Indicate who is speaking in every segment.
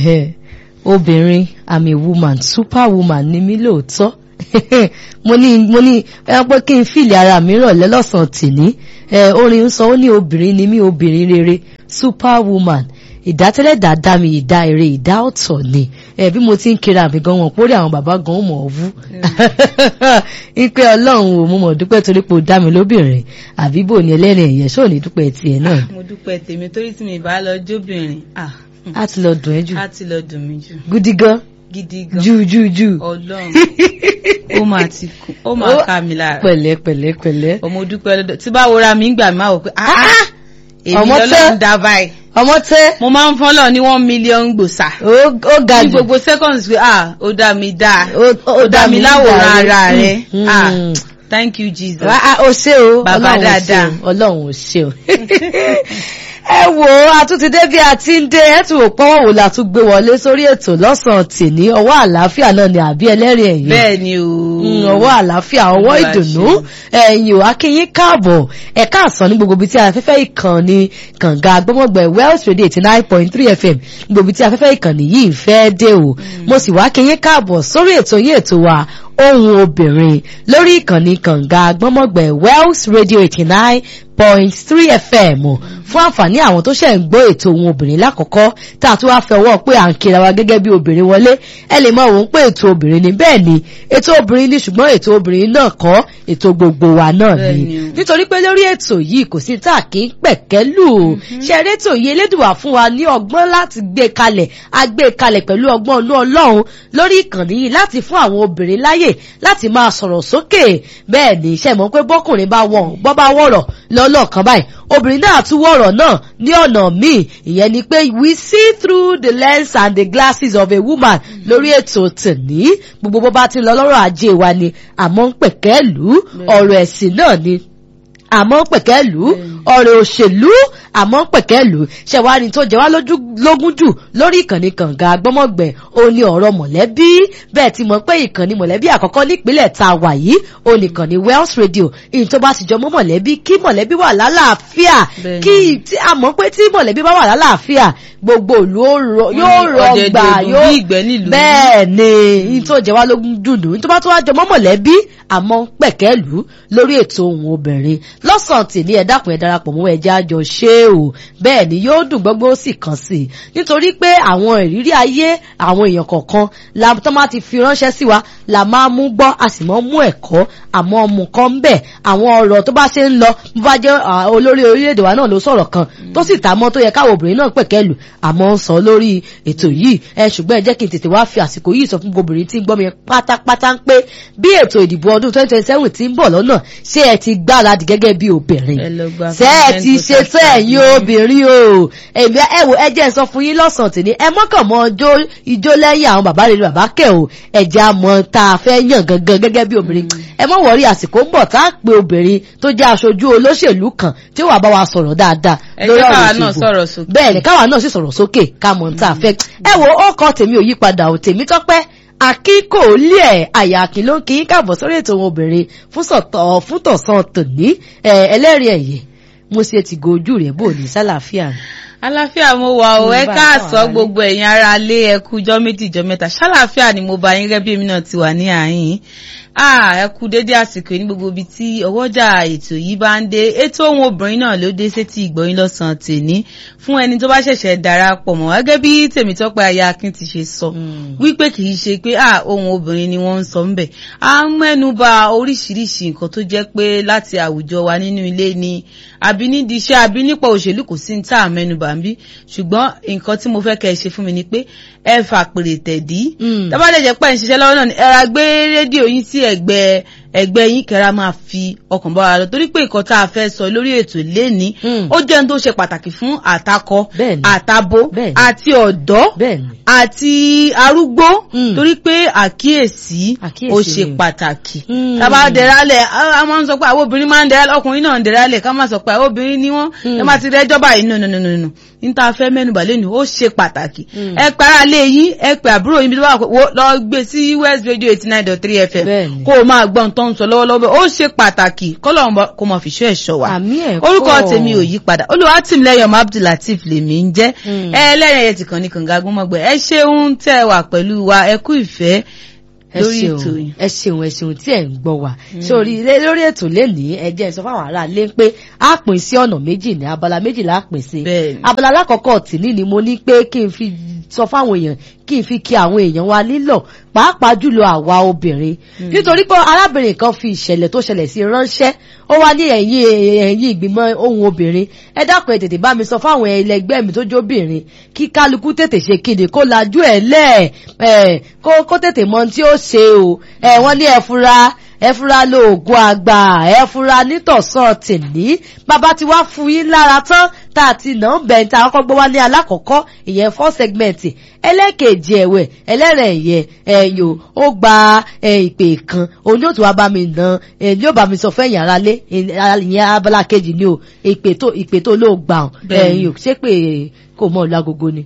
Speaker 1: obìnrin i'm a woman superwoman ni mí lóòótọ́ mo ní mo ní ẹ pé kí n fìlì ara mi rọ̀lẹ́ lọ́sàn-án tìní orin ń sọ ó ní obìnrin ni mí obìnrin rere superwoman ìdátẹ́lẹ̀dá dá mi ìdá eré ìdá ọ̀tọ̀ ni ẹ bí mo ti ń kiri àmì gan wọn pórí àwọn bàbá gan mọ̀ ọ́ wú ipe ọlọ́run ò mo mọ̀ dúpẹ́ torí pé o dá mi lóbìnrin àbí bò ní ẹlẹ́rìn ẹ̀yẹ ṣó ní dúpẹ́ tiẹ̀ náà.
Speaker 2: mo dúpẹ́ tèmi torí tí mi bá lọ jóbìnrin
Speaker 1: á ti lọ dùn ẹ́ jù.
Speaker 2: á ti lọ dùn mí jù.
Speaker 1: gidi gan
Speaker 2: gidi gan
Speaker 1: jù jù jù.
Speaker 2: ọlọ́run ó máa ti kú ó máa ká mi lára.
Speaker 1: pẹ̀lẹ́ pẹ̀lẹ́ pẹ̀lẹ́.
Speaker 2: ọmọ dúpẹ́ lọ́dọ̀ tí bá wọra mi ń gbà máa wò pé èmi
Speaker 1: ọmọ tẹ́-
Speaker 2: lọ́lọ́run dá báyìí
Speaker 1: ọmọ tẹ́
Speaker 2: mo máa ń fọ́lọ̀ ní one million gbòsà
Speaker 1: ó ó ga
Speaker 2: ní
Speaker 1: jù
Speaker 2: gbogbo seconds pé ah ó dá mi dá
Speaker 1: Ó- ó
Speaker 2: ó dá mi láwòrán
Speaker 1: dá
Speaker 2: ara
Speaker 1: mi.
Speaker 2: rẹ
Speaker 1: Mm.
Speaker 2: ah thank you jesus.
Speaker 1: Ah, ah, ó ṣe o
Speaker 2: Bàbá
Speaker 1: Ọlọ́run ò ṣe
Speaker 2: dáadáa.
Speaker 1: o, Ọlọ́run ò ṣe o. ẹ wo àtúntìdé bí a ti ń dé ẹ tún wò pọ́wọ́ wò la tún gbé wọlé sórí ètò lọ́sàn-án tìní ọwọ́ àlàáfíà náà ni àbí ẹlẹ́rìí ẹ̀yìn.
Speaker 2: bẹ́ẹ̀ ni o.
Speaker 1: Mm, ọwọ́ àlàáfíà ọwọ́
Speaker 2: Olúwa
Speaker 1: ìdùnnú
Speaker 2: ṣeun.
Speaker 1: ẹ̀yìn ò akínyín káàbọ̀ ẹ̀ka àsán ní gbogbo ibi tí afẹ́fẹ́ ìkànnì kànga agbọ́mọ̀gbẹ̀ Wells Radio eighty nine point three FM ní gbogbo ibi tí afẹ́fẹ́ ìkànnì yìí fẹ́ dé o mo sì wá kínyín káàbọ̀ sórí ètò yín ètò wa ohun obìnrin lórí ìkànnì kànga agbọ́mọ̀gbẹ̀ Wells Radio eighty nine point three FM fún àǹfààní àwọn tó ṣẹ̀ ń gbọ́ ètò ohun obìnrin lákọ̀ọ́kọ́ tá a tún wá fẹ́ ọwọ́ pé à ń kira wa gẹ́gẹ́ bí obìnrin wọlé ẹ lè mọ̀ òun pé ètò obìnrin ni bẹ́ẹ̀ ni ètò obìnrin ni ṣùgbọ́n ètò obìnrin náà kọ́ ètò gbogbo wa náà ni
Speaker 2: Bẹ́ẹ̀ ni o.
Speaker 1: nítorí pé lórí ètò yìí kò sí tá a kì í pẹ̀kẹ́ lù ú ṣe rétò yìí elédùwà fún wa ní ọgbọ́n láti gbé kalẹ̀ a gbé kalẹ̀ pẹ̀lú ọgbọ́n inú ọlọ́run lórí ìkànnì yìí láti fún àwọn obìnrin láyè láti máa sọ̀rọ̀ sókè bẹ́ẹ̀ ni ṣe mọ̀ pé bọ́kùnrin bá wọ̀ bọ́ bá wọ̀rọ̀ lọ́lọ́kan báyìí obìnrin náà tún wọ̀rọ̀ náà ní ọ̀nà míì ìyẹn ni pé we see through the lens and the glasses of a woman lórí ètò tòní gbogbo bó bá ti lọ lọ́rọ̀ ajé wa ni àmọ́ ń pẹ̀kẹ́ lù ú ọ̀rọ̀ ẹ̀sìn náà ni àmọ́ pẹ̀kẹ́lù ọ̀rọ̀ òṣèlú àmọ́ pẹ̀kẹ́lù ṣẹ̀wárí tó jẹ́ wá lójú lógún jù lórí ìkànnì kànga gbọ́mọ̀gbẹ̀ ó ní ọ̀rọ̀ mọ̀lẹ́bí bẹ́ẹ̀ ti mọ̀ pé ìkànnì mọ̀lẹ́bí àkọ́kọ́ nípínlẹ̀ tá a wà yìí ó ní ìkànnì Wells Radio ìyìn tó bá ti jọ mọ́ mọ̀lẹ́bí kí mọ̀lẹ́bí wà lálàáfíà
Speaker 2: Bẹ́ẹ̀ni.
Speaker 1: kí tí a mọ̀ pé tí mọ̀lẹ́bí bá wà lálàáfíà gbogbo ìlú ó rọ- yóò
Speaker 2: ní
Speaker 1: rọgbà
Speaker 2: ọ̀dẹ̀dẹ̀ ìdùn
Speaker 1: yóò
Speaker 2: bí ìgbẹ́ nílùú.
Speaker 1: bẹ́ẹ̀ ni ìyìn tó jẹ́ wá lógún dùnú ìyìn tó bá tó wá jọ mọ́ mọ̀lẹ́bí àmọ́ pẹ̀kẹ́lù lórí ètò ohun obìnrin lọ́sàn-án tì ní ẹ dákun ẹ darapọ̀ mọ́ ẹjẹ́ àjọ ṣé o bẹ́ẹ̀ ni yóò dùn gbọ́gbọ́ ó sì kàn sí i nítorí pé àwọn ìrírí ayé àwọn èèyàn kọ̀ọ̀kan la tó máa ti fi ránṣẹ́ sí wa la máa mú gbọ́ a sì máa mú ẹ̀kọ́ àmọ́ ọmọ kan ń bẹ̀ àwọn ọ̀rọ̀ tó bá ṣe ń lọ bó bá jẹ́ ah, olórí orílẹ̀-èdè wa náà ló sọ̀rọ̀ kan tó sì tà mọ́ tó yẹ káwọn obìnrin náà pẹ̀kẹ́lù àmọ́ ń sọ lórí ètò yìí ẹ ṣùgbọ́n ẹ jẹ́ kí n tètè wá fi àsìkò yìí sọ fún gbogbo obìnrin tí ń gbọ́ mi pátápátá ń pé bí ètò ìdìbò ọdún 2027 ti ń bọ̀ lọ́nà ṣé ẹ ti gbáradì gẹ́gẹ́ bí obìnrin
Speaker 2: Ẹ lọ gba
Speaker 1: ṣé ẹ ti
Speaker 2: consent
Speaker 1: ṣe
Speaker 2: voters
Speaker 1: tó ẹ̀yin
Speaker 2: card.
Speaker 1: obìnrin o èmi ẹ wò ẹ jẹ́ n sọ fún yín lọ́sàn-án tì ní ẹ mọ́kàn mọ́ ijó ijó lẹ́yìn àwọn bàbá rere bàbá kẹ̀ o ẹ̀jẹ̀ àmọ́ tá a fẹ́ yàn gangan gẹ́gẹ́ bí obìnrin ẹ mọ́ wọ̀rí àsìkò ń bọ̀ tá a pe obìnrin tó jẹ́ aṣojú olóṣèlú kan tí ó wà bá wa sọ̀rọ̀ dáadáa
Speaker 2: Ẹ
Speaker 1: lórí
Speaker 2: jẹ́
Speaker 1: ọ̀rọ̀
Speaker 2: káwa náà
Speaker 1: ìṣègùn.
Speaker 2: sọ̀rọ̀ sókè.
Speaker 1: bẹ́ẹ̀ ni káwa náà sì sọ̀rọ̀ sókè ká mọ̀ tá a fẹ́ ẹ wo ó kọ́ tèmi ò yí padà ò tèmi tọ́pẹ́ akíkòólé ẹ̀ àyà àkìn ló ń kí káàbọ̀ sórí ètò ohun obìnrin fún sọ̀tọ̀ fún tọ̀sán tòní ẹ̀ ẹlẹ́rìí ẹ̀yẹ mo ṣe ti gojú rẹ̀ bò ní sálàáfíà ni.
Speaker 2: àlàáfíà mo wà ó
Speaker 1: Mo
Speaker 2: ẹ
Speaker 1: bá
Speaker 2: káàsán
Speaker 1: àwọn
Speaker 2: gbogbo ẹ̀yin ará ilé ẹ kú jọ́ méjì jọ́ mẹ́ta ṣàlàáfíà ni mo bá yín gẹ́gẹ́ bí èmi náà ti wà ní àyín ah ẹ kú dédé àsìkò yìí ní gbogbo ibi tí ọwọ́jà ètò yìí bá ń dé ètò ohun obìnrin náà ló dé sétí ìgbọ̀yìn lọ́sàn-án tèní fún ẹni tó bá ṣẹ̀ṣẹ̀ darapọ̀ mọ́ gẹ́gẹ́ bí tèmítọ́pẹ́ aya akin ti ṣe sọ wípé kì í ṣe pé ah ohun obìnrin ni wọ́n ń sọ ńbẹ̀ a ń mẹ́nu bà oríṣiríṣi nǹkan tó jẹ́ pé láti àwùjọ wa nínú ilé ni àbí nídìí iṣẹ́ àbí nípa òṣèlú kò sí ní tá à mẹ́nu bà ń bí ṣùgbọ́n nǹkan tí mo fẹ́ kẹ́ ẹ ṣe fún mi ni pé ẹ fà pèrè tẹ̀dí
Speaker 1: Mm.
Speaker 2: tọ́ba dẹ̀ jẹ́ pé ẹ̀ ń ṣiṣẹ́ lọ́wọ́ náà ni ẹ ra gbé rédíò yín sí ẹ̀gbẹ́ ẹgbẹ́ yín kẹ́ra máa fi ọkàn bá wa lọ torí pé nǹkan tá a fẹ́ sọ lórí ètò léni
Speaker 1: Mm.
Speaker 2: ó jẹ́ ohun tó ṣe pàtàkì fún àtakọ
Speaker 1: Bẹ́ẹ̀ni.
Speaker 2: àtabo
Speaker 1: Bẹ́ẹ̀ni.
Speaker 2: àti ọ̀dọ́
Speaker 1: bẹ́ẹ̀ni
Speaker 2: àti arúgbó
Speaker 1: Mm.
Speaker 2: torí pé àkíyèsí
Speaker 1: Àkíyèsí
Speaker 2: ó ṣe
Speaker 1: ni.
Speaker 2: pàtàkì
Speaker 1: Mm.
Speaker 2: tá a bá dẹ̀rálẹ̀ a a máa ń sọ pé àwọn obìnrin máa ń dẹ̀rálẹ̀ ọkùnrin náà ń dẹ̀rálẹ̀ ká má sọ pé àwọn obìnrin ni wọ́n
Speaker 1: Mm.
Speaker 2: ẹ má ti rẹ́jọ́ báyìí nù nù nù nù nù níta fẹ́ mẹ́nubà lẹ́nu ó ṣe pàtàkì
Speaker 1: Mm.
Speaker 2: ẹ para lé yín ẹ pè àbúrò yín bí wọ́n wà lọ gbé sí West Radio eighty nine dot three FM
Speaker 1: Bẹ́ẹ̀ni.
Speaker 2: kó o máa gbọ́n tán tó ń sọ lọ́wọ́lọ́wọ́ ó ṣe pàtàkì kọ́lọ́run kó mọ̀ fìṣọ́ ẹ̀ṣọ́ wa
Speaker 1: àmì ẹ̀
Speaker 2: orúkọ tèmi ò yí padà olùwàtìmílẹ́yìn ọmọ abdulateef lèmi ń jẹ́
Speaker 1: Mm.
Speaker 2: ẹ lẹ́yìn ẹ̀yẹ tìkan ní kànga gbọ́mọgbẹ́ ẹ ṣeun tẹ́ ẹ wà pẹ̀lú wa ẹ kú ìfẹ́
Speaker 1: ẹ
Speaker 2: lórí
Speaker 1: ṣeun
Speaker 2: ètò yìí.
Speaker 1: ẹ ṣeun ẹ ṣeun tí ẹ ń gbọ́ wa sórí ilé- lórí ètò lénìí ẹ jẹ́ n sọ fáwọn ará ilé pé a pín sí ọ̀nà méjì ní abala méjì la pín sí
Speaker 2: Bẹ́ẹ̀ni.
Speaker 1: abala alákọ̀ọ́kọ́ tìní ni mo ní pé kí n fi sọ fáwọn èèyàn kí n fi kí àwọn èèyàn wa nílọ̀ pàápàá jùlọ àwa obìnrin nítorí pé arábìnrin kan fi ìṣẹ̀lẹ̀ tó ṣẹlẹ̀ sí ránṣẹ́ ó wá ní ẹ̀yìn ẹ̀yìn ìgbìmọ̀ ohun obìnrin ẹ dákun ẹ tètè bá mi sọ fáwọn ẹlẹgbẹ́ mi tó jóbìnrin kí kálukú tètè ṣe kíni kó lajú ẹ̀ lẹ̀ ẹ̀ kó kó tètè mọ ohun tí ó ṣe o ẹ̀ wọ́n ní ẹ fura ẹ fura lóògùn àgbà ẹ fura nítọ̀sán tìní bàbá ti wá fún yín lára tán tá a ti nà ń bẹ̀ tá a kọ́kọ́ gbọ́ wá ní alákọ̀ọ́kọ́ ìyẹn fọ́ sẹ́gmẹ̀ntì ẹlẹ́ẹ̀kejì ẹ̀wẹ̀ ẹlẹ́rẹ̀ ẹ̀yẹ ẹ̀yò ó gba ẹ̀, ìpè kan òun yóò tún wá bá mi nà ẹ̀ yóò bá mi sọ fẹ́yìn ara lé ìyẹn abala kejì ni o ìpè tó ìpè tó ló gbà ọ̀
Speaker 2: Bẹ́ẹ̀ni.
Speaker 1: ẹ̀yò ṣé pé kò mọ̀ lágogo ni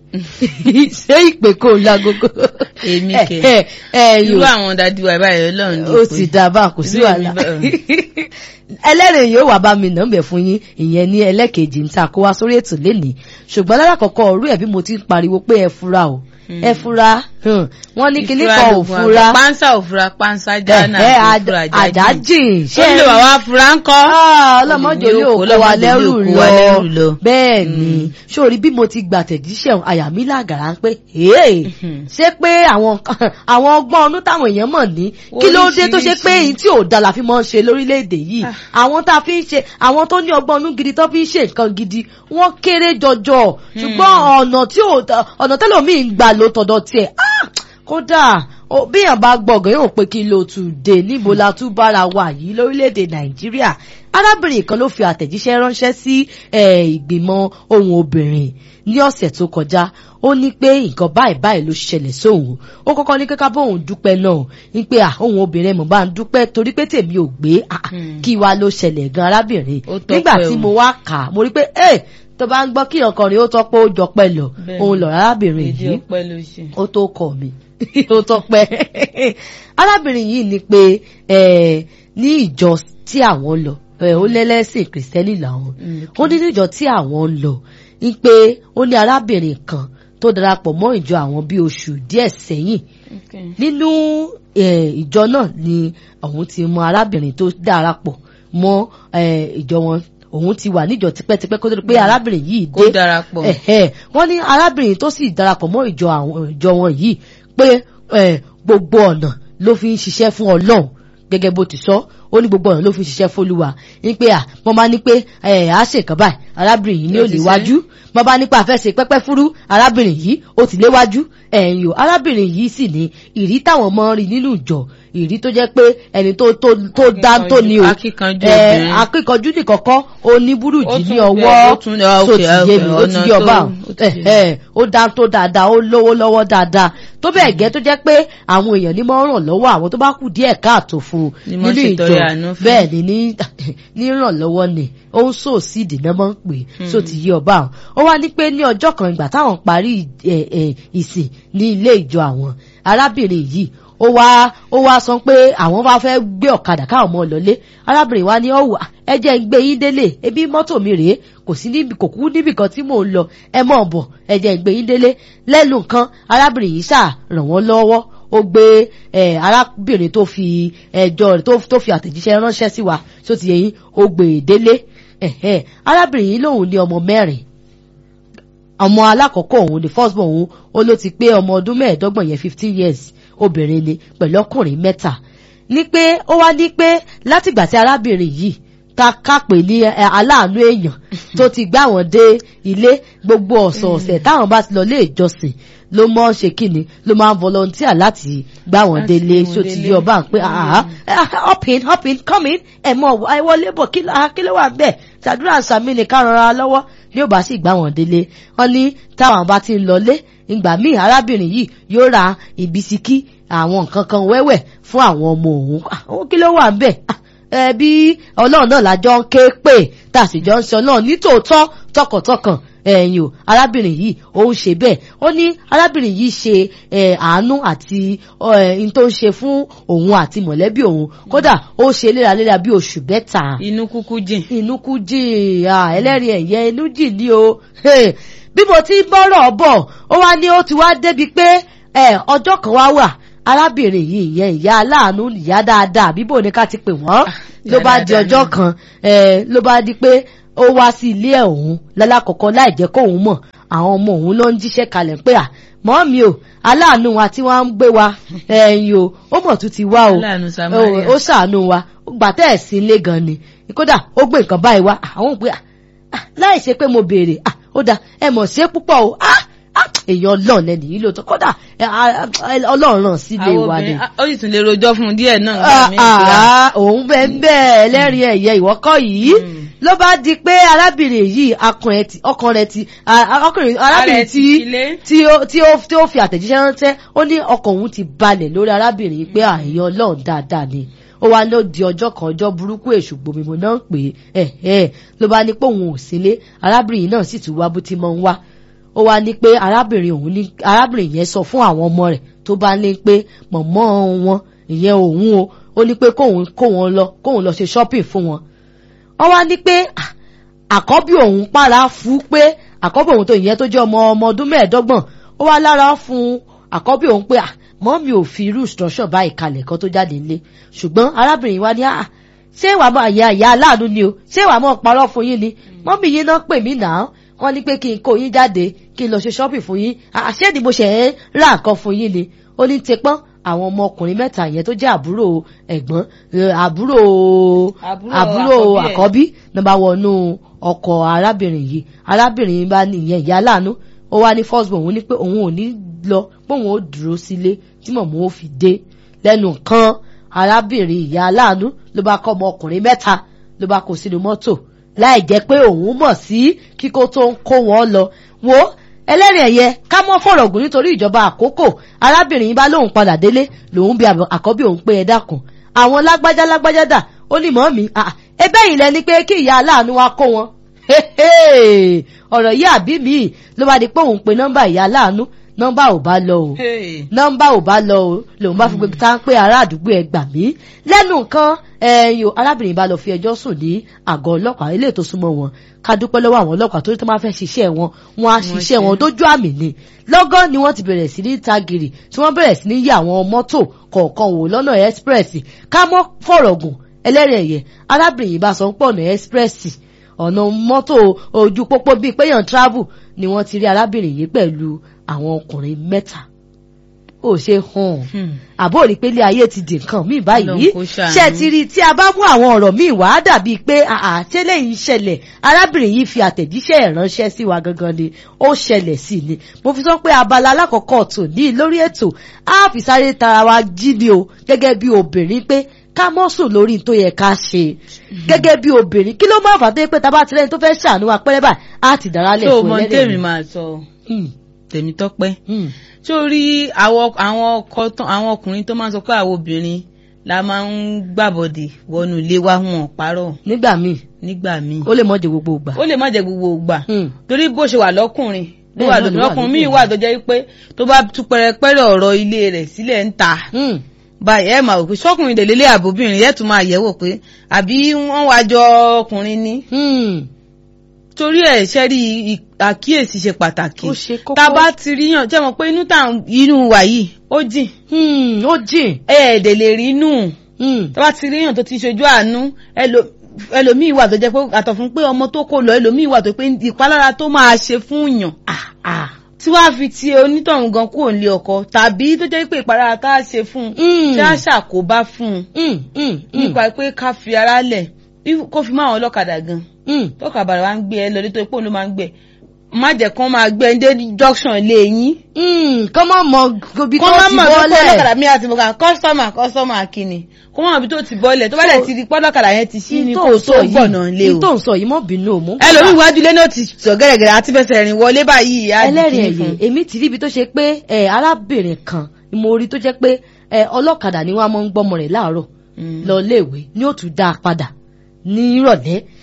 Speaker 1: ṣé ìpè kò lágogo
Speaker 2: Èmi kẹ̀.
Speaker 1: ẹ̀ ẹ̀
Speaker 2: irú
Speaker 1: ẹ̀yò
Speaker 2: àwọn dájú wa báyìí ọlọ́run ní
Speaker 1: ó
Speaker 2: pé.
Speaker 1: ti dá bá kò sí
Speaker 2: Irú èmi
Speaker 1: wàhálà
Speaker 2: bẹ́ẹ̀.
Speaker 1: ẹlẹ́rìí yóò wá bá mi nà ń bẹ̀ fún yín ìyẹn ní ẹlẹ́kejì ń ta kó wá sórí ètò lénìí ṣùgbọ́n lálákọ̀ọ́kọ́ ọ̀rú ẹ̀ bí mo ti ń pariwo pé ẹ fura o ẹ fura hmm, wọ́n ní kinní kan ò
Speaker 2: lògùn
Speaker 1: fura
Speaker 2: àgbà. pánsá ò fura pánsá jánà
Speaker 1: ẹ
Speaker 2: kò
Speaker 1: ẹ
Speaker 2: fura
Speaker 1: àdájìn
Speaker 2: ṣé lè wà wá fura ń kọ́.
Speaker 1: Ah, ọlọ́mọdé
Speaker 2: Olùdí
Speaker 1: yóò
Speaker 2: òkú,
Speaker 1: kó wa
Speaker 2: ọlọ́mọdé
Speaker 1: lẹ́rù
Speaker 2: yóò kó wa lẹ́rù
Speaker 1: lọ
Speaker 2: lọ.
Speaker 1: bẹ́ẹ̀ ni sórí bí mo ti gbà tẹ̀jíṣẹ́ ọ̀hún, àyà mi làgàrà ń pé "Hey, ṣé pé àwọn àwọn ọgbọ́n ọdún táwọn èèyàn mọ̀ ní kí ló dé tó ṣe pé
Speaker 2: Oríṣiríṣi.
Speaker 1: èyí tí ò da la fi máa ń ṣe lórílẹ̀‐èdè yìí àwọn tá a fi ń ṣe àwọn tó ní ọgbọ́n ọdún gidi tó fi ń ṣe nǹkan gidi wọ́n kéré jọjọ ṣùgbọ́n ọ̀nà tí ò ọ̀nà tẹ́lòmíì ń gbà ló tọ̀dọ̀ tiẹ̀ ah, kódà ó- bí èèyàn bá gbọ̀ngàn yóò pé kí ló tún dé níbo la tún bára wà yìí lórílẹ̀‐èdè nàìjíríà arábìnrin kan ló fi àtẹ̀jíṣẹ́ ránṣẹ́ sí eh, ìgbìmọ̀ ohun obìnrin ní ọ̀sẹ̀ tó kọjá ó ní pé nǹkan báyìí báyìí ló ṣẹlẹ̀ sóhun ó kọ́kọ́ ní kíkà bóun dúpẹ́ náà ní pé à ohun obìnrin mọ̀ bá ń dúpẹ́ torí pé tèmi ò gbé ah,
Speaker 2: Hmm.
Speaker 1: kí wá ló ṣẹlẹ̀ gan arábìnrin
Speaker 2: Ó tọ́pẹ́
Speaker 1: nígbà tí
Speaker 2: o.
Speaker 1: mo wá kà á mo rí pé ẹ tó bá ń gbọ́ kí ọkùnrin ó tọ́pẹ́ ó jọpẹ́ lọ
Speaker 2: Bẹ́ẹ̀ni.
Speaker 1: òun lọ̀rọ̀ arábìnrin
Speaker 2: èdè
Speaker 1: yìí
Speaker 2: ọpẹ́ ló ṣe.
Speaker 1: ó tó kọ mi ó tọpẹ arábìnrin yìí ni pé eh, ní ìjọ tí àwọn lọ eh, ó lẹ́lẹ́sìn kìrìsìtẹ́nì làwọn
Speaker 2: Mm,
Speaker 1: ó ní níjọ tí àwọn ń lọ ní pé ó ní arábìnrin kan tó darapọ̀ mọ́ ìjọ àwọn bíi oṣù díẹ̀ sẹ́yìn
Speaker 2: Okay.
Speaker 1: nínú eh, ìjọ náà ni òun ti mọ arábìnrin tó darapọ̀ mọ́ eh, ìjọ wọn òun ti wà níjọ tipẹ́tipẹ́ kó tó di pé arábìnrin yìí
Speaker 2: kó
Speaker 1: dé
Speaker 2: darapọ̀.
Speaker 1: ẹ̀hẹ́ wọ́n ní arábìnrin tó sì darapọ̀ mọ́ ìjọ àwọn ìjọ wọn yìí pé eh, gbogbo ọ̀nà ló fi ń ṣiṣẹ́ fún ọlọ́run gẹ́gẹ́ bó ti sọ ó ní gbogbo ọ̀nà ló fi ń ṣiṣẹ́ fólúwa ní pé à wọ́n máa ní pé ẹ̀ á ṣe nǹkan báyìí arábìnrin yìí ní
Speaker 2: Yóò
Speaker 1: ò
Speaker 2: ti
Speaker 1: léwájú wọ́n bá nípa àfẹ́ ṣe pẹ́pẹ́ fúrú arábìnrin yìí ó ti léwájú ẹ̀yìn o arábìnrin yìí sì ní ìrí táwọn mọ́ rí nínú ìjọ ìrí tó jẹ́ pé ẹni tó tó tó dá tó ní o
Speaker 2: Akíkanjú
Speaker 1: ẹ̀,
Speaker 2: obìnrin.
Speaker 1: akíkanjú nìkọ̀kọ́ ó ní burújí
Speaker 2: Ó
Speaker 1: ní
Speaker 2: tún
Speaker 1: ọwọ́
Speaker 2: bẹ́ẹ̀, ó tún- ah,
Speaker 1: tó
Speaker 2: okay,
Speaker 1: ti yé mi
Speaker 2: okay,
Speaker 1: ó ti
Speaker 2: ọ̀nà
Speaker 1: yé ọba
Speaker 2: tó- ó ti yé mi.
Speaker 1: ẹ̀ ó dá tó dáadáa ó lówó lọ́wọ́ dáadáa tó bẹ́ẹ̀ gẹ́ tó jẹ́ pé àwọn èèyàn ní máa ń ràn lọ́wọ́ àwọn tó bá kù díẹ̀ káàtó fún un
Speaker 2: Ni máa ń
Speaker 1: nínú ìjọ
Speaker 2: ṣètọrẹ àánú fún.
Speaker 1: bẹ́ẹ̀ ni ní ní ìrànlọ́wọ́ ni ó ń sò sí ìdìnnà máa ń pè é só ti yé ọba àwọn ó wá ní pé ní ọjọ́ kan ìgbà táwọn parí ẹ̀, ẹ̀, ìsìn ní ilé ìjọ àwọn arábìnrin yìí ó wá ó wá sọ pé àwọn bá fẹ́ gbé ọ̀kadà káwọn ọmọ lọlé arábìnrin wa ní ọ̀wà ẹ jẹ́ ń gbé yín délé ebi mọ́tò mi rèé kò sí níbi kò kú níbì kan tí mò ń lọ ẹ mọ̀ bọ̀ ẹ jẹ́ ń gbé yín délé lẹ́nu kan arábìnrin yìí ṣáà ràn wọ́n lọ́wọ́ ó gbé ẹ arábìnrin tó fi ẹjọ́ rẹ̀ tó- tó fi àtẹ̀jíṣẹ́ ránṣẹ́ sí wa tó ti yẹ yín ó gbé e délé ẹ̀hẹ́ arábìnrin yìí lòun ní ọmọ mẹ́rin ọmọ alákọ̀ọ́kọ́ òun ni first born òun ó ló ti pé ọmọ ọdún mẹ́ẹ̀ẹ́dọ́gbọ̀n yẹn fifteen years obìnrin ni pẹ̀lú ọkùnrin mẹ́ta ní pé ó wá ní pé látìgbà tí arábìnrin yìí ta kápè ní ẹ, aláàánú èèyàn tó ti gbá wọn dé ilé gbogbo ọ̀sọ̀ọ̀sẹ̀ táwọn bá ti lọ lé ìjọsìn ló mọ́ ṣe kíni ló máa ń volunteer láti gbá wọn
Speaker 2: Láti
Speaker 1: délé
Speaker 2: gbé wọn
Speaker 1: so ti
Speaker 2: délé.
Speaker 1: yí ọba pé àhá up in up in come in ẹ mọ ẹ wọlé bọ̀ kí ló ah, kí ló wà bẹ́ẹ̀ ṣàdúrà sàmì nìkan rọra lọ́wọ́ ní ò bá sì gbá wọn délé wọn ní táwọn bá ti ń lọlé ìgbà míì arábìnrin yìí yóò ra ìbísíkí àwọn nǹkan kan wẹ́wẹ́ fún àwọn ọmọ òun Ah, ó kí ló wà bẹ́ẹ̀ Ah, ẹ bí ọlọ́run náà lájọ ń ké pè tá a sì jọ ń sọ náà nítòótọ́ tọkàntọkàn ẹ̀yìn o arábìnrin yìí ó ń ṣe bẹ́ẹ̀ ó ní arábìnrin yìí ṣe àánú àti n tó ń ṣe fún òun àti mọ̀lẹ́bí òun kódà ó ṣe léraléra bí oṣù bẹ́ta.
Speaker 2: inú kúkú jìn.
Speaker 1: inú kú jìn ẹlẹ́rìí ẹ̀yẹ inú jìn ní o bí mo ti ń bọ́rọ̀ bọ̀ ó wá ní ó ti wá débi pé ọjọ́ kan wá wà arábìnrin yìí ìyẹn ìyá aláàánú ìyá dáadáa bíbò ní ká ti pè wọ́n ló bá di ọjọ́ kan ló bá di pé ó wá sí ilé ẹ̀ òun lálákọ̀ọ́kọ́ láì jẹ́ kóun mọ̀ àwọn ọmọ òun ló ń jíṣẹ́ kalẹ̀ pé à mọ́ mi o aláàánú wa tí wọ́n ń gbé wa ẹ̀yìn o ó mọ̀ tún ti wá o ó ṣàánú wa gbà tẹ́ ẹ̀ sí ilé gan ni kódà ó gbé nǹkan báyìí wá àwọn òpè láì ṣe pé mo béèrè ó dà ẹ mọ̀ ṣe púpọ̀ o èèyàn ọlọ́run lẹ́nu yìí lóòótọ́ kódà ọlọ́run ràn sílé wa ni.
Speaker 2: ó sì tún lè rojọ́ fún un díẹ̀ náà. nígbà míì pé
Speaker 1: òun bẹ́ẹ̀ bẹ́ẹ̀ ẹlẹ́rìí ẹ̀yẹ ìwọ́kọ̀ yìí ló bá di pé arábìnrin yìí ọkàn rẹ̀ ti arábìnrin tí ó fi àtẹ̀jíṣẹ́ ránṣẹ́ ó ní ọkàn òun ti balẹ̀ lórí arábìnrin pé àyè ọlọ́run dáadáa ni ó wá ló di ọjọ́ kan ọjọ́ burúkú èṣù gbòmìmọ̀ náà ń pè é ẹ̀ ló bá ní pé òun ò sílé arábìnrin náà sì tún wá bó ti mọ̀ ń wá ó wá ní pé arábìnrin òun ní arábìnrin yẹn sọ fún àwọn ọmọ rẹ̀ tó bá ní pé mọ̀mọ́ wọn ìyẹn òun o ó ní pé kóun kó wọn lọ kóun lọ ṣe shopping fún wọn wọ́n wá ní pé àkọ́bí òun para fún pé àkọ́bí òun tó ìyẹn tó jẹ́ ọmọ ọmọ ọdún mẹ́ẹ̀ẹ́dọ́gbọ̀n ó wá lára fún àkọ́bí òun pé mọ́ mi ò fi irú instruction báyìí kalẹ̀ kan tó jáde nílé ṣùgbọ́n arábìnrin wa ní à ṣé wàá mọ àyà ìyá aláàánú ni o ṣé wàá mọ parọ́ fún yín ni mọ́mí yín náà pè mí náà wọ́n ní pé kí n kó yín jáde kí n lọ ṣe shopping fún yín àṣé ni mo ṣe ń ra nǹkan fún yín ni ó ní tepọ́n àwọn ọmọkùnrin mẹ́ta yẹn tó jẹ́ àbúrò ẹ̀gbọ́n àbúrò àbúrò àkọ́bí náà bá wọnú ọkọ̀ arábìnrin yìí arábìnrin bá ní ìyẹn ìyá aláàánú ó wá ní first born òun ní pé òun ò ní lọ pé òun ó dúró sílé tí mọ̀mọ́ ó fi dé lẹ́nu kan arábìnrin ìyá aláàánú ló bá kọ́ ọmọkùnrin mẹ́ta ló bá kó sínú mọ́tò láì jẹ́ pé òun mọ̀ sí kíkó tó ń kó wọn lọ wo ẹlẹ́rìí ẹ̀yẹ ká mọ́ fọ̀rọ̀ gùn nítorí ìjọba àkókò arábìnrin bá lóun padà délé lòun bí àkọ́bí òun pé ẹ dákun àwọn lágbájá lágbájá dà ó ní mọ́ mi ẹbẹ́ yìí lẹni pé kí ìyá aláàánú wa kó wọn ọ̀rọ̀ yìí àbí mi ló bá di pé òun pe nọ́mbà ìyá aláàánú nọ́mbà ò bá lọ o nọ́mbà ò bá lọ o lòun bá fi gbé tá ń pé ará àdúgbò ẹ gbà mí lẹ́nu nǹkan ẹ̀yìn arábìnrin bá lọ fi ẹjọ́ sùn ní àgọ́ ọlọ́pàá ilé tó súnmọ́ wọn ká dúpẹ́ lọ́wọ́ àwọn ọlọ́pàá tó tó máa fẹ́ ṣiṣẹ́ wọn wọn á ṣiṣẹ́ wọn dójú àmì ni lọ́gán ni wọ́n ti bẹ̀rẹ̀ sí ní tagìrì tí wọ́n bẹ̀rẹ̀ sí ní yí àwọn mọ́tò kọ̀ọ̀kan wò lọ́nà express ká mọ́ fọ̀rọ̀ gùn ẹlẹ́rìí ẹ̀yẹ arábìnrin yìí bá sọ ń pọ̀ ọ̀nà express ọ̀nà mọ́tò ojú pópó bíi péyàn travel ni wọ́n ti rí arábìnrin yìí pẹ̀lú àwọn ọkùnrin mẹ́ta ó ṣe hàn àbó rí pé ilé ayé ti di nǹkan míì báyìí ṣe ti rí tí a bá mú àwọn ọ̀rọ̀ míì wá dàbí pé àtẹ́lẹ̀ yìí ṣẹlẹ̀ arábìnrin yìí fi àtẹ̀jíṣẹ́ ìránṣẹ́ sí wa gangan ni ó ṣẹlẹ̀ sí ni mo fi sọ pé abala alákọ̀ọ́kọ́ tò ní lórí ètò á fi sáré tara wa jí ni o gẹ́gẹ́ bí obìnrin pé ká mọ́ sùn lórí tó yẹ ká ṣe gẹ́gẹ́ bí obìnrin kí ló máa fà tó yẹ pé tá a bá tilẹ̀ tó fẹ́ ṣàánú wa pẹ́rẹ́ báyìí á ti dára lẹ̀ fún
Speaker 2: ẹlẹ́rìí. tó o mọ tèmi máa sọ tèmi tọ́pẹ́ sórí àwọn ọkùnrin tó máa ń sọ pé àwọn obìnrin la máa ń gbàbọ̀dè wọnú ilé wa wọn parọ́.
Speaker 1: nígbà míì
Speaker 2: nígbà míì.
Speaker 1: ó lè má jẹ gbogbo ìgbà.
Speaker 2: ó lè má jẹ gbogbo ìgbà. torí bó ṣe wà lọ́kùnrin ló wà lóbìnrin ọkùnrin míì wà tó jẹ́ pé tó bá tú pẹrẹpẹrẹ ọ̀rọ̀ ilé rẹ̀ sílẹ̀ ń ta báyìí ẹ máa wò pé sọkùnrin lè lélẹ̀ àbóbìnrin yẹn tún máa yẹ̀wò pé àbí wọ́n wá jọ ọkùnrin ni. torí ẹ̀ ṣe rí àkíyèsí ṣe pàtàkì tá a bá ti rí yàn jẹ́ mọ̀ pé inú tá inú wà yìí ó jìn.
Speaker 1: ó jìn.
Speaker 2: ẹ ẹ̀ dẹ̀ lè rí inú tá a bá ti rí yàn tó ti ṣojú àánú ẹlòmíì wà tó jẹ́ pé àtọ̀ fún pé ọmọ tó kó lọ ẹlòmíì wà tó pé ìpalára tó máa ṣe fún yàn tí wàá fi ti onítọ̀hún gan kúrò nílé ọkọ tàbí tó jẹ́ pé ìpalára tá a ṣe fún un tí a ṣàkóbá fún un nípa pé ká fi ara lẹ̀ kó fi máa wọn lọ́kadà gan tọ́ka bàrà wa ń gbé ẹ lọ nítorí pé òun ló máa ń gbé má jẹ́ kán máa gbé ẹni dé junction lé yín.
Speaker 1: kọ́ máa mọ bí tó ti bọ́lẹ̀.
Speaker 2: kọ́ máa mọ bí ọlọ́kadà mi àti bọ̀gà kọ́sọ́mà kọ́sọ́mà kìíní kó máa bí tó ti bọ́lẹ̀ tó bá dẹ̀ ti di pọ́lọ́kadà yẹn ti sí ní kò tó gbọ̀nà lé o.
Speaker 1: ní tó ń sọ yìí mọ́ bínú o mú.
Speaker 2: ẹlòmíì iwájú ilé náà ti sọ gẹ́gẹ́rẹ́ àti fẹsẹ̀ rìn wọlé báyìí.
Speaker 1: ẹlẹ́rìí ẹ̀yẹ èmi ti ríbi tó ṣe pé arábìnrin kan ni mo rí tó jẹ́ pé ọlọ́kadà ni wọ́n máa ń gbọ́mọ rẹ̀ láàárọ̀ lọ léèwé ni ó tún dá a padà ní ìrọ̀lẹ́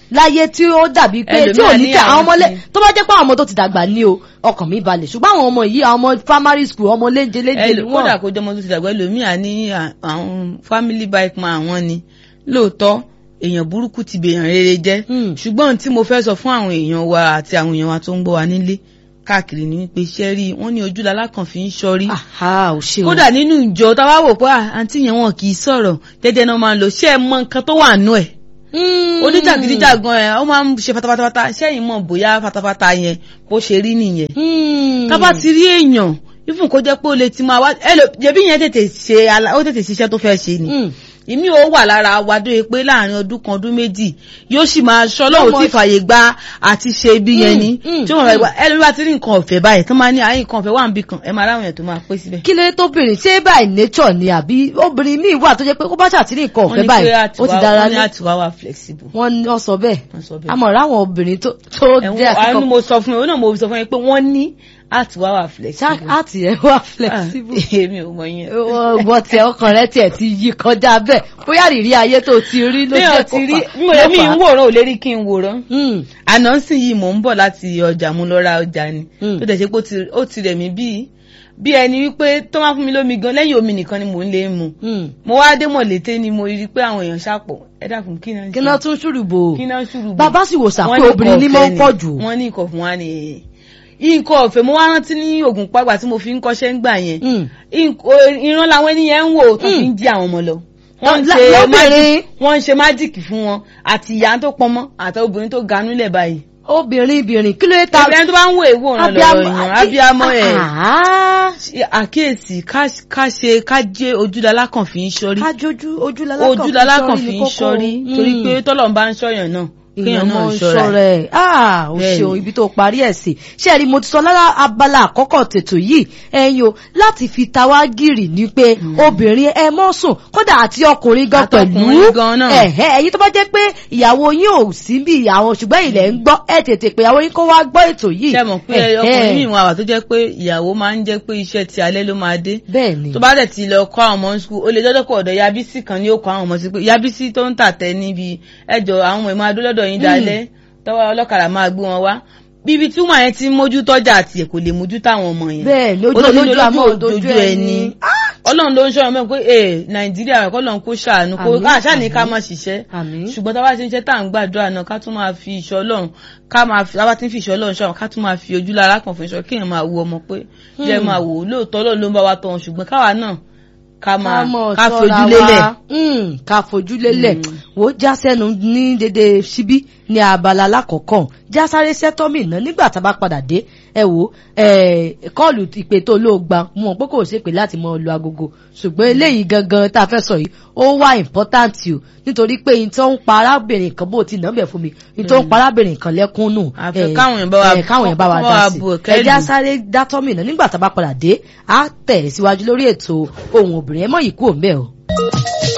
Speaker 1: láyé tí ó dàbí pé tí ò
Speaker 2: Ẹlòmíà
Speaker 1: ní
Speaker 2: ní
Speaker 1: kẹ àwọn
Speaker 2: àwọn
Speaker 1: ọmọlé
Speaker 2: ti-
Speaker 1: tó bá jẹ́ pé àwọn ọmọ tó ti dàgbà ní o ọkàn mi balẹ̀ ṣùgbọ́n àwọn ọmọ yìí àwọn ọmọ primary school ọmọ léńjẹ léńjẹ ni
Speaker 2: Ẹlò- kódà
Speaker 1: wọ́n.
Speaker 2: kó jọmọ tó ti dàgbà ẹlòmíà ní à- àwọn family bike man àwọn ni lóòótọ́ èèyàn burúkú ti bèèyàn rere jẹ́
Speaker 1: Hmm.
Speaker 2: ṣùgbọ́n tí mo fẹ́ sọ fún àwọn èèyàn wa àti àwọn èèyàn wa tó ń gbọ́ wa nílé káàkiri ni wípé iṣẹ́ rí wọ́n ní ojú lalákàn fi ń ṣọ́rí
Speaker 1: Àhá, ò ṣe o.
Speaker 2: kódà nínú ìjọ tá a wá wò pé à, àǹtí yẹn wọn kì í sọ̀rọ̀ jẹ́jẹ́ náà máa ń lò ṣé ẹ mọ nǹkan tó wà nú ẹ̀
Speaker 1: Mm.
Speaker 2: oníjàgídíjàgan ẹ̀ ó máa ń ṣe fatafata ṣẹ́yìn mọ̀ bóyá fatafata yẹn bó ṣe rí nìyẹn
Speaker 1: Mm.
Speaker 2: tá bá ti rí èèyàn ifun kó jẹ́ pé ó lè ti máa wá ẹlò jẹ̀bi yẹn tètè ṣe ala- ó tètè ṣiṣẹ́ tó fẹ́ ṣe ni
Speaker 1: Mm.
Speaker 2: ìmí ò wà lára wa dóye pé láàrin ọdún kan ọdún méjì yóò sì máa ṣọ́ lọ́wọ́
Speaker 1: Ọmọ-
Speaker 2: tí fàyè gba àti ṣe ibi yẹn ni
Speaker 1: Mm, mm,
Speaker 2: tí wọ́n fẹ́ gba ẹlòmí bá ti rí nǹkan ọ̀fẹ́ báyìí tó máa ní àyè nǹkan ọ̀fẹ́ wà níbì kan ẹ máa ráwọn èèyàn tó máa pé síbẹ̀.
Speaker 1: kí ló dé tóbìnrin ṣé by nature ni àbí obìnrin míì wà tó jẹ́ pé kó bá ṣàtìrí nǹkan
Speaker 2: wọ́n
Speaker 1: ọ̀fẹ́
Speaker 2: ní
Speaker 1: báyìí
Speaker 2: pé
Speaker 1: ó ti
Speaker 2: àtiwá
Speaker 1: dára
Speaker 2: wọ́n ní
Speaker 1: ní
Speaker 2: àtiwá wà flexible.
Speaker 1: wọ́n ní wọ́n sọ bẹ́ẹ̀
Speaker 2: wọ́n sọ bẹ́ẹ̀.
Speaker 1: àmọ́ ráwọn obìnrin tó tó jẹ́
Speaker 2: ẹ̀wọ̀n àánú
Speaker 1: àkíkọ́
Speaker 2: mo sọ fún yín òun náà mo sọ fún yín pé wọ́n ní àtiwá wà flexible.
Speaker 1: àti ẹ̀ wà flexible
Speaker 2: Ah, èmi ò mọ yẹn.
Speaker 1: wọ́n tẹ ọkàn rẹ tiẹ̀ ti yí kọjá bẹ́ẹ̀ bóyá rírí ayé tó ti rí ló
Speaker 2: téèyàn
Speaker 1: jẹ́
Speaker 2: ti rí
Speaker 1: kó
Speaker 2: mo
Speaker 1: fà-
Speaker 2: èmi
Speaker 1: ló fà
Speaker 2: ń
Speaker 1: á.
Speaker 2: wòran ò lè rí kí n wòran.
Speaker 1: Mm.
Speaker 2: àná sì yìí mò ń bọ̀ láti ọjà mo lọ ra ọjà ni
Speaker 1: Mm.
Speaker 2: tó dẹ̀ ṣe pé ó ti- ó ti rẹ̀ mí bíi bí ẹni wípé tó máa fún mi lómi gan lẹ́yìn omi nìkan ni mò ń lè mu
Speaker 1: Mm.
Speaker 2: mo wá dé mọ̀lété ni mo rí i pé àwọn èèyàn ṣàpọ̀ ẹ dákun kí náà ń
Speaker 1: kí náà tún ṣùrùbò
Speaker 2: kí náà ṣùrù
Speaker 1: bàbá sì wò sà
Speaker 2: Wọ́n
Speaker 1: pé
Speaker 2: ní
Speaker 1: obìnrin ní
Speaker 2: nǹkan
Speaker 1: mọ́
Speaker 2: ọ̀fẹ́
Speaker 1: ń
Speaker 2: ni.
Speaker 1: pọ̀ jù
Speaker 2: wọ́n ní nǹkan fún wa ni nǹkan ọ̀fẹ́ mo wá rántí ní oògùn pàgbà tí mo fi ń kọ́ṣẹ́ ń gbà yẹn
Speaker 1: Mm.
Speaker 2: Nǹkan- ìran làwọn ènìyàn ń wò tó fi ń jí àwọn ọmọ lọ wọ́n ń
Speaker 1: La-
Speaker 2: ṣe
Speaker 1: lóbìnrin.
Speaker 2: májìkì wọ́n ń ṣe májìkì fún wọn àti ìyá tó pọnmọ́ àti obìnrin tó ganú lẹ̀ báyìí
Speaker 1: obìnrin ibìnrin kí ló dé ta
Speaker 2: ẹni tó bá ń wo èwo ọ̀ràn lọ́wọ́ èèyàn abiyamọ ẹ̀
Speaker 1: Ah,
Speaker 2: àkíyèsí ká ká ṣe ká jẹ́ ojúlala kan fi ń ṣọ́rí
Speaker 1: kájójú ojúlala kan
Speaker 2: ojúlala kan fi ń ṣọ́rí torí pé tọ́lọ̀ ń bá ń ṣọ́yàn náà kéèyàn náà ń ṣọ́ra ẹ̀.
Speaker 1: rẹ̀ ah o
Speaker 2: Bẹ́ẹ̀ni.
Speaker 1: ṣeun ibi tó parí ẹ̀ sí ṣé ẹ rí mo ti sọ lára abala àkọ́kọ́ tètò yìí ẹ̀yin o láti fi ta wá gírì ni pé obìnrin ẹ mọ́ sùn kódà àti ọkùnrin gan pẹ̀lú
Speaker 2: Àtọkùnrin gan náà.
Speaker 1: ẹ̀hẹ́ ẹ̀yin tó bá jẹ́ pé ìyàwó yín ò sí bí ìyàwó ṣùgbọ́n ilẹ̀ ń gbọ́ ẹ tètè pé ìyàwó yín kó wá gbọ́ ètò yìí
Speaker 2: ṣe mọ̀ pé
Speaker 1: Ẹ̀hẹ́.
Speaker 2: ọkùnrin mi wà wà tó jẹ́ pé ìyàwó máa ń jẹ́ pé iṣẹ́ ti alẹ́ ló máa dé
Speaker 1: bẹ́ẹ̀ ni
Speaker 2: tó bá dẹ̀ ti lọ kọ́ àwọn ọmọ ní skul ó lè dọ́dọ̀ kọ́ ọ̀dọ̀ yabisi kan ní ó kọ́ àwọn ọmọ sí pé yabisi tó ń tàtẹ́ níbi ẹjọ́ àwọn ọmọ ìmọ̀ adólọ́dọ̀ yín dalẹ́ tọ́wọ́ ọlọ́kadà máa gbé wọn wá bíbi tí wọ́n yẹn ti ń mójú tọ́jà àti ẹ̀ kò lè mójú táwọn ọmọ yẹn
Speaker 1: bẹ́ẹ̀ ni ojú
Speaker 2: Olójú
Speaker 1: olójú àmọ́
Speaker 2: ojú
Speaker 1: ojú ẹni
Speaker 2: ọlọ́run ló ń ṣọ́ ọmọ pé ee nàìjíríà rẹ̀ kọ́lọ́n kó ṣàánú kó
Speaker 1: Àmín,
Speaker 2: àṣà ní ká
Speaker 1: àmín.
Speaker 2: má ṣiṣẹ́
Speaker 1: àmín
Speaker 2: ṣùgbọ́n tá a bá ti ń ṣe tá à ń gbàdúrà náà ká tún máa fi ìṣọ́ ọlọ́run ká máa fi tá a bá ti ń fi ìṣọ́ ọlọ́run ṣọ́ ká tún máa fi ojú lára kan fún ìṣọ́ kéèyàn máa wo ọmọ pé jẹ́ máa wò ó lóòótọ́ ọlọ́run ló ń bá wa tọ̀ ọ́n ṣùgbọ́n káwa náà ká máa
Speaker 1: mọ̀
Speaker 2: ká
Speaker 1: ṣọ́ra
Speaker 2: fojú lélẹ̀
Speaker 1: wa. Mm, ká fojú lélẹ̀ wò ó já sẹ́nu ní dédé síbí ní abala alákọ̀ọ́kọ́ já sáré sẹ́tọ́mì náà nígbà tá a bá padà dé ẹ wò ó kọ́ọ̀lù ìpè tó ló gba mọ̀ pé kò ṣèpè láti mọ lu agogo ṣùgbọ́n eléyìí gangan tá a fẹ́ sọ yìí ó wá important o nítorí pé n tó ń pa arábìnrin kan bó ti nà bẹ̀ fún mi n tó ń pa arábìnrin kan lẹ́kún nù
Speaker 2: Àfẹ́
Speaker 1: eh,
Speaker 2: káwọn èèyàn bá wa-
Speaker 1: eh, káwọn èèyàn bá wa
Speaker 2: kọ́
Speaker 1: dá
Speaker 2: wa
Speaker 1: sí
Speaker 2: bu ẹ̀kẹ́
Speaker 1: ẹ já
Speaker 2: lù.
Speaker 1: sáré dátọ́mì náà nígbà tá a bá padà dé á tẹ̀ síwájú lórí ètò ohun obìnrin ẹ mọ̀ yìí kú òun bẹ́ẹ̀ o.